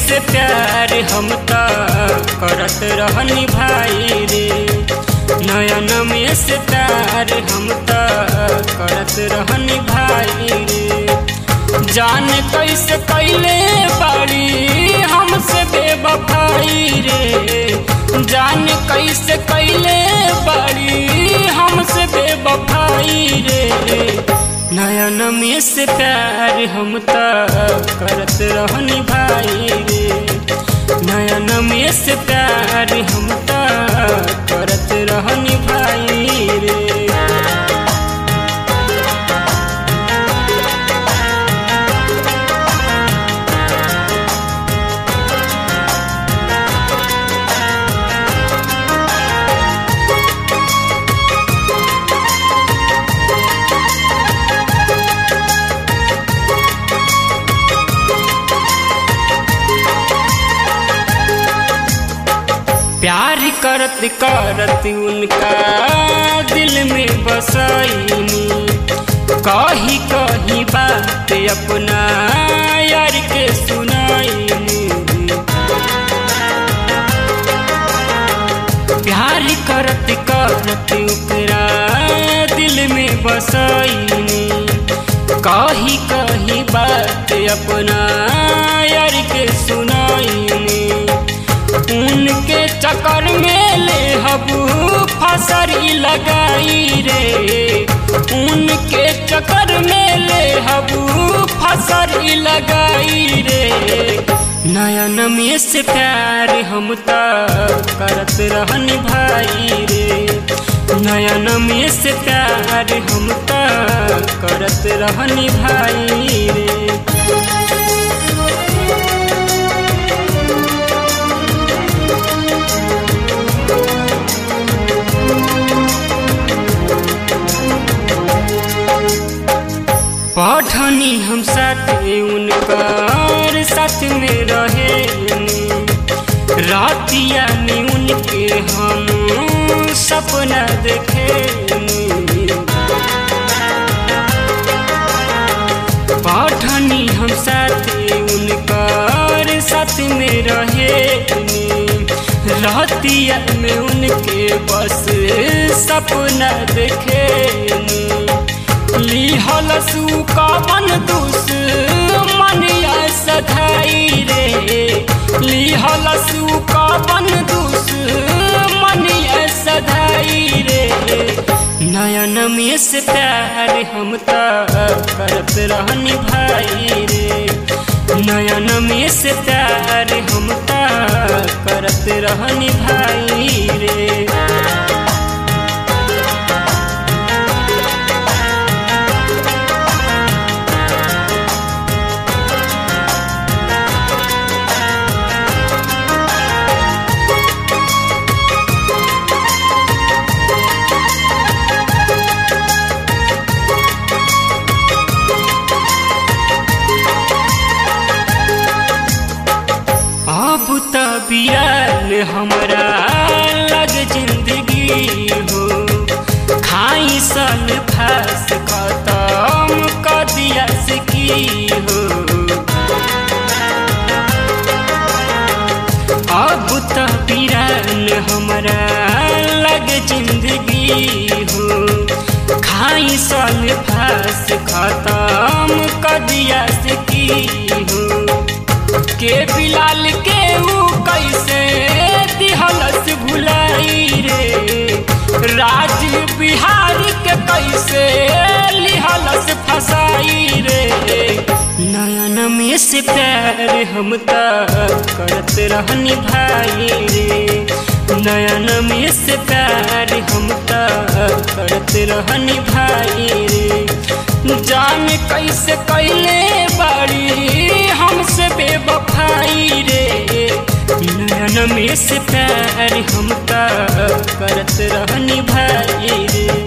से प्यार हम त करत रहनी भाई रे नयन में से प्यार हम त करत रहनी भाई रे जान कैसे कैले बाड़ी हमसे बेवफाई रे जान कैसे कैले बाड़ी हमसे बेवफाई रे नयन में से प्यार हम त करत रहनी भाई रे नयन में से प्यार हम त करत रहनी भाई रे प्यार करत करत उनका दिल में बसैनी कही कही बात अपना यार के सुनाईनी प्यार करत करत ओकरा दिल में बसैनी कही कही बात अपना यार के सुनाईनी उनके चक्कर में ले हबू फसरी लगाई रे उनके चक्कर में ले हबू फसरी लगाई रे नयन में से प्यार हम त करत रहन भाई रे नयन में से प्यार हम त करत रहन भाई रे पढ़नी हम साथ उनकर साथ में रहे रातिया में उनके हम सपना देखे पढ़नी हम साथ उनकर साथ में रहे रातिया में उनके बस सपना देखे लिहल सुका मन दुस मनिया सधाई रे लिहल सुका मन दुस मनिया सधाई रे नयन में से प्यार हम त करत रहनी भाई रे नयन में से प्यार हम त करत रहनी भाई रे अब त बियान हमरा लग जिंदगी हो खाई सन फास खत्म कर दिया की हो अब त बिरान हमरा लग जिंदगी हो खाई सन फास खत्म कर दिया की हो के बिलाल के ऊ कैसे दिहलस भुलाई रे राज बिहार के कैसे लिहलस फसाई रे नयन में से प्यार हम त करत रहनी भाई रे नयन में से प्यार हम त करत रहनी भाई रे जान कैसे कैले बाड़ी हमसे बेवफाई रे नयन में से प्यार हम त करत रहनी भाई रे